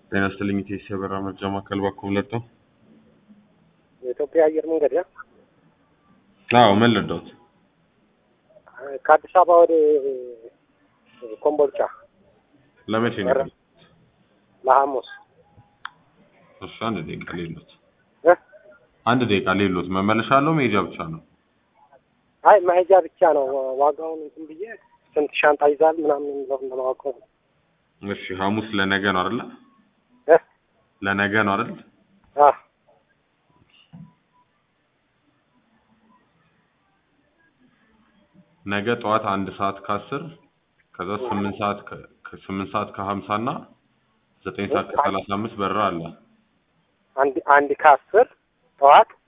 ጤና ይስጥልኝ ኢቴስ የበራ መርጃ ማዕከል ባኮ ለጠው የኢትዮጵያ አየር መንገድ ያ አዎ ምን ልርዳዎት ከአዲስ አበባ ወደ ኮምቦልቻ ለመቼ ነው ኧረ። ለሐሙስ እሺ አንድ ደቂቃ ሌሎት እ? አንድ ደቂቃ ሌሎት መመለሻ አለው መሄጃ ብቻ ነው አይ መሄጃ ብቻ ነው። ዋጋውን እንትን ብዬ ስንት ሻንጣ ይዛል ምናምን የሚለውን ለማወቅ ነው። እሺ ሐሙስ ለነገ ነው አይደለ እ? ለነገ ነው አይደል አ ነገ ጠዋት አንድ ሰዓት ከአስር ከዛ ስምንት ሰዓት ከ- ከስምንት ሰዓት ከሀምሳ እና ዘጠኝ ሰዓት ከሰላሳ አምስት በረራ አለ አንድ አንድ ከአስር ጠዋት